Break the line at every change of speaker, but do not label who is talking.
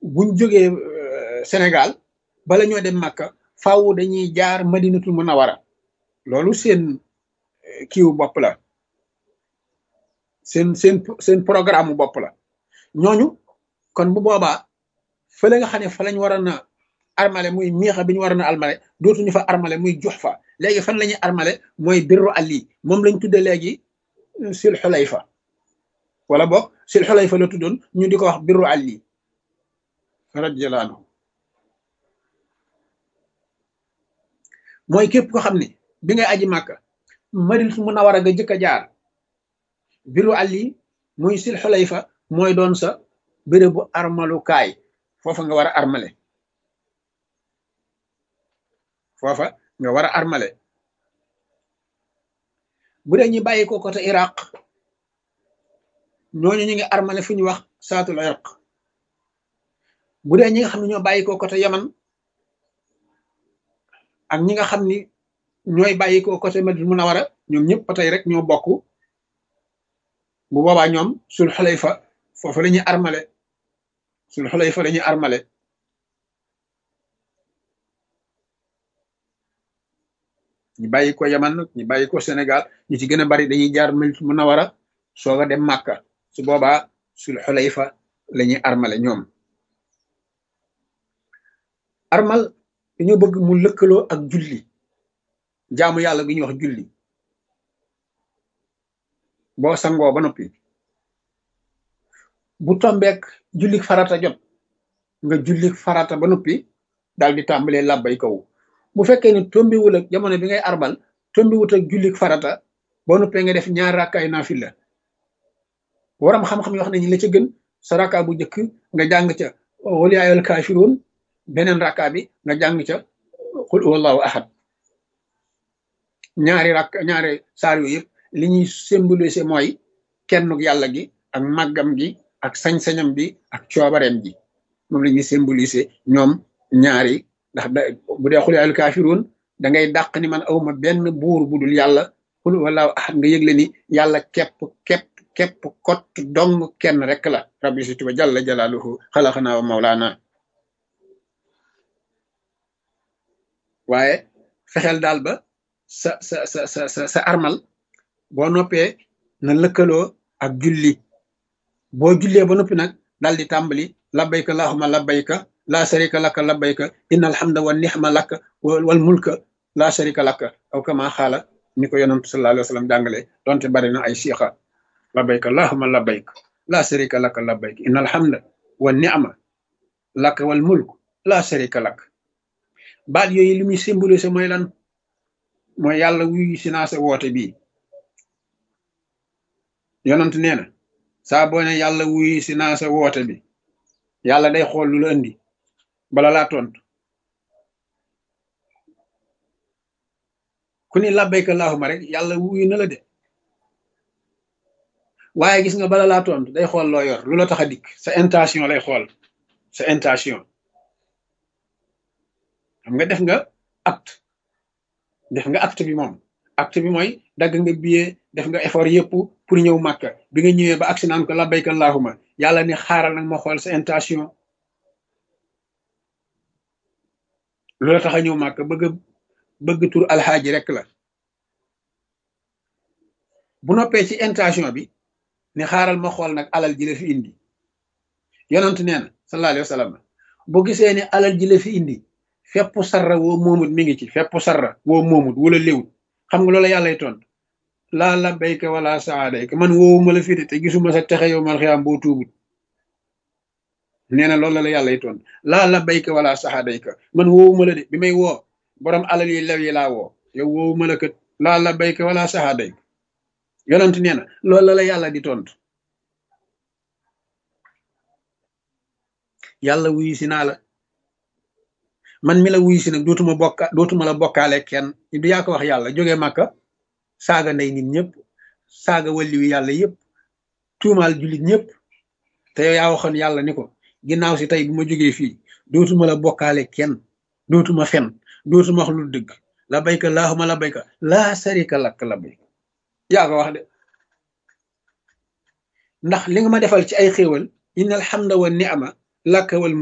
buñ jógee Sénégal bala ñoo dem Màkka faaw dañuy jaar Madinatul Munawara loolu seen kiiwu bopp la seen seen seen programme bopp la ñooñu kon bu boobaa fële nga xam ne fa lañ waroon a armale muy miixa bi ñu waroon a armale dootuñu fa armale muy jox fa léegi fan la ñuy armale mooy birru ali moom lañ tudde léegi sil xulayfa wala boog sil xulayfa la tuddoon ñu di ko wax birru ali radiyallahu anhu mooy képp ko xam ne bi ngay aji màkka Madinatul Munawara nga jëkk a jaar biru ali muy sil xulayfa mooy doon sa bérébu armalukaay foofa nga war a armale foofa nga war a armale bu dee ñu bàyyi ko côté iraq ñooñu ñu ngi armale fu ñu wax saatul iraq bu dee ñi nga xam ne ñoo bàyyi ko côté yaman ak ñi nga xam ni ñooy bàyyi ko côté Madina Munawara ñoom ñëpp ba tey rek ñoo bokk bu boobaa ñoom sul xulayfa foofu la ñuy armale sul xulayfa la ñuy armale ñu bàyyi ko yaman ñu bàyyi ko Sénégal ñu ci gën a bari dañuy jaar Madina Munawara soog a dem Màkka su boobaa sul xulayfa la ñuy armale ñoom armal dañoo bëgg mu lëkkaloo ak julli jaamu yàlla gi ñuy wax julli boo sangoo ba noppi bu tombeek jullik farata jot nga jullik farata ba noppi daal di tàmbalee làbbay kaw bu fekkee ne tombiwul ak jamono bi ngay arbal tombiwut ak jullik farata boo noppee nga def ñaar rakkaay naafila waram xam-xam yoo xam ne ñi la ca gën sa rakka bu njëkk nga jàng ca wal yaa ayyuhal kaafiruun beneen rakka bi nga jàng ca qul huwallahu ahad ñaari rakk ñaari saar yooyu yëpp li ñuy symboliser mooy kennuk yàlla gi ak màggam gi ak sañ-sañam bi ak coobareem gi moom la ñuy symboliser ñoom ñaari ndax da bu dee xul al kaafiruun da ngay dàq ni man awma benn buur bu dul yàlla xul wala ahad nga yëgle ni yàlla képp képp képp kott dong kenn rek la rabbi si tuba jalla jalaaluhu xalaqanaa wa mawlaana waaye fexeel daal ba sa sa sa sa sa sa armal boo noppee na lëkkaloo ak julli boo jullee ba noppi nag daal di tàmbali labbayka allahumma labbayka laa sharika laka labbayka inna alhamda wa nixma laka wal mulka laa sharika laka aw kama xaala ni ko yonantu sallallahu alayhi wa sallam jàngale donte bari na ay siixa labbayka allahumma labbayka laa sharika laka labbayka inna alhamda wa nixma laka wal mulk laa sharika laka baat yooyu li muy symbolisé mooy lan mooy yàlla wuyu si naa sa woote bii yonent nee na saa boo ne yàlla wuyu si naa sa woote bi yàlla day xool lu la indi bala laa tontu ku ni labbayka allahumma rek yàlla wuyu na la de waaye gis nga bala laa tontu day xool loo yor lu la tax a dikk sa intention lay xool sa intention xam nga def nga acte def nga acte bi moom acte bi mooy dagg nga billet def nga effort yëpp pour ñëw màkka bi nga ñëwee ba agsi naan ko labbayka allahumma yàlla ni xaaral nag ma xool sa intention loola tax a ñëw màkka bëgg bëgg tur alxaaji rek la bu noppee ci intention bi ni xaaral ma xool nag alal ji la fi indi yonent nee na sallallahu alayhi wa sallam boo gisee ni alal ji la fi indi fepp sarra woo moomut mi ngi ci fepp sarra woo moomut wala léwut xam nga loola yàllay tontu laa labbayka wala saadayka man woowuma la fi de te gisuma sa texe yow mal xiyaam boo tuubut nee na loolu la yàllay tontu laa labbayka wala saadayka man woowuma la de bi may woo borom alal yi lew yi laa woo yow woowuma la kat laa labbayka wala saadayka yonent nee na loolu la yàlla di tontu yàlla wuyu si naa la man mi la wuyu si nag dootuma bokka dootuma la bokkaale kenn du yaa ko wax yàlla jógee màkka saaga ndey nit ñëpp saaga wàlliwu yàlla yëpp tuumaal jullit ñëpp te yow yaa waxoon yàlla ni ko ginnaaw si tey bu ma jógee fii dootuma la bokkaale kenn dootuma fen dootuma wax lu dëgg la bayka laahuma la bayka laa sarika lak la bayka yaa ko wax de ndax li nga ma defal ci ay xéewal inna alhamda wa ni'ma laka wal